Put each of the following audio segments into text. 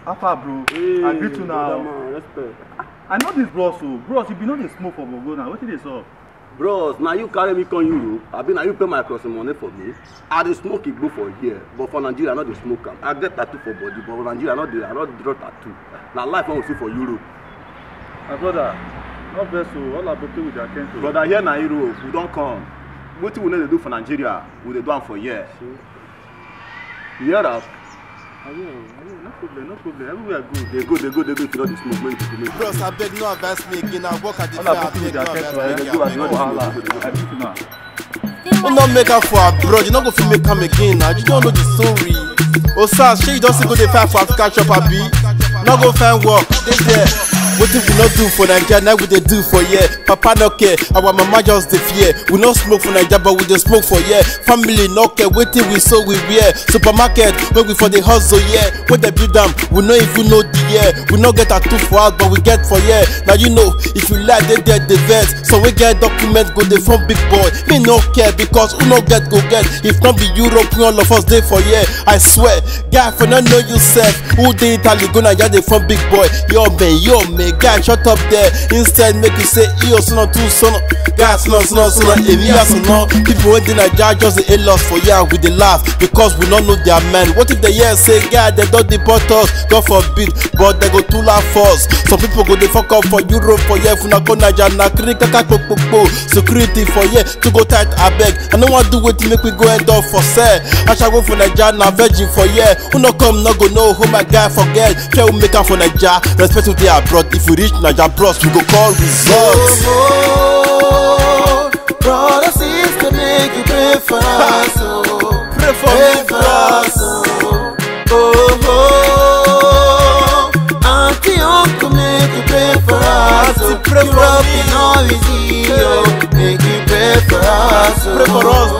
How far, bro? Hey, I greet you brother now. man, respect. I know this bros o. Bros, you be no dey smoke for Bogo now. Wetin dey sup? bros na you carry me come europe abi na you pay my crossing money for me i dey smoke igbo for here but for nigeria i no dey smoke am i get tattoo for body but for nigeria i no dey i no draw tattoo na life wey we see for europe My brother, no vex o. All aboke with their kento. brother here na europe we don come wetin we no dey do for nigeria we dey do am for here you hear am Ayo, ayo, no problem, no problem. Everywhere good. dey go dey go dey go if you no dey smoke make you dey Bros, I beg no advise me again. I work at the All fair. I aboke with beg their no kento. advise I me dey do as again. no I beg wahala. no I greet you now. Who not make am for abroad? You not go fit make am again now. You don't know the story. Osas, shey you don still go dey fight for African shop abi? No go find work, dey there. Wetin we no do for Naija, na we dey do for here. Papa no care, our mama just dey fear. We no smoke for Naija, but we dey smoke for here. Family no care, wetin we sow we wear. Supermarket, wey we for dey hustle here. Wey dey build am, we no even know the year. We no get tattoo for house, but we get for here. Now you know, if you lie, dey there dey vex. Some wey get document go dey form big boy. Me no care because who no get go get. If not be Europe, we all of us dey for here. I swear, guy for no know you sef. Who dey Italy go Naija dey form big boy. Yo man, yo man, guy shut up there. Instead make you say iyo suna tu suna. Guy suna suna suna èmi yà suna. People wey dey Naija just dey hail us for here we dey laugh because we no know their man. What if they hear say guy dem don deport us? God forbid, but dem go too laugh us. Some people go dey fuck up for Europe for here. If una go Naija na kiri kaka kpokpokpo. Security for here to go tight abeg. I no wan do wetin make we go end up for sell. Aṣago for Naija na virgin for here. Who no come no go know who my guy forget. Fair we make am for Naija. Respect who dey abroad. If we reach Naija bros, we go call results. Oh, brother, sister, make you pray for us. Oh, Pray for pray me, for bros. us. Oh, oh, oh, auntie, uncle, make you pray for us. Oh, Auntie, pray you for up me. in all easy. Oh, make you pray for us. Oh, Pray for us,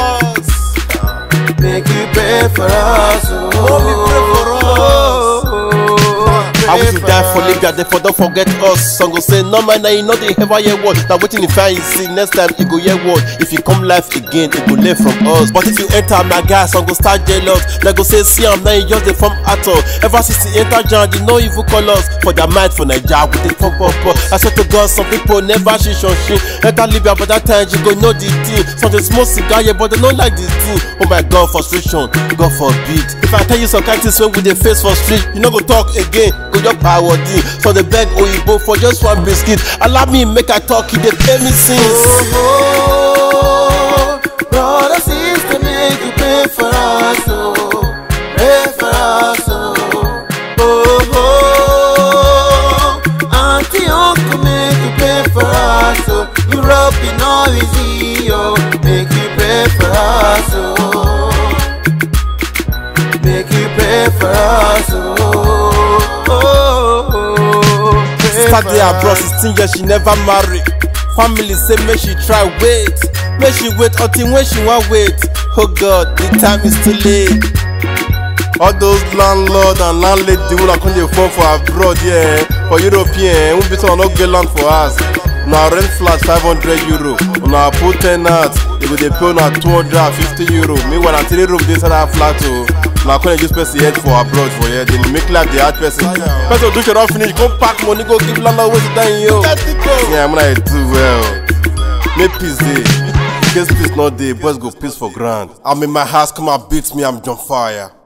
bros. Make you pray for us. Oh, Mommy, pray for us. I wish you pray die for for Libya, therefore don't forget us. Some go say, no man, now you know they ever hear word. Now waiting if I see next time you go hear word. If you come life again, it go learn from us. But if you enter my guy, some go start jealous. They go say, see I'm now you just the form at all. Ever since you enter John, they know evil colors. For their mind for Nigeria, with the pump up. I swear to God, some people never shit on shit. Enter Libya, but that time you go know the thing. Some they smoke cigar, yeah, but they don't like the thing. Oh my God, frustration, God forbid. If I tell you some kind things when we dey face for street, you no go talk again. Go just power D. So the beg Oyibo for just one biscuit. Allow me make I talk, he dey pay me since. Oh, brother, sister, make you pray for us, oh, pray for us, oh, oh, oh, auntie, uncle, make you pray for us, oh, Europe in all easy, oh, make you pray for us, oh, make you pray for us, oh, oh, oh, pray Start for there, bro, us. 16 years, she never marry. Family say make she try wait. Make she wait until when she want wait. Oh God, the time is too late. All those landlord and landlady wey come dey phone for abroad yeah, for European, who be say no get land for us. Una rent flat 500 euro, una put ten ant, you go dey pay una 250 euro. Meanwhile na three room dey inside that flat o. Una come dey use person head for abroad for here, dey make life dey hard person. Person do shit don finish, go pack money go give landlord wey sit down here o. Yeah, I'm gonna do well. Make peace dey. In case peace no dey, boys go peace for ground. I'm in my house, come and beat me, I'm on fire.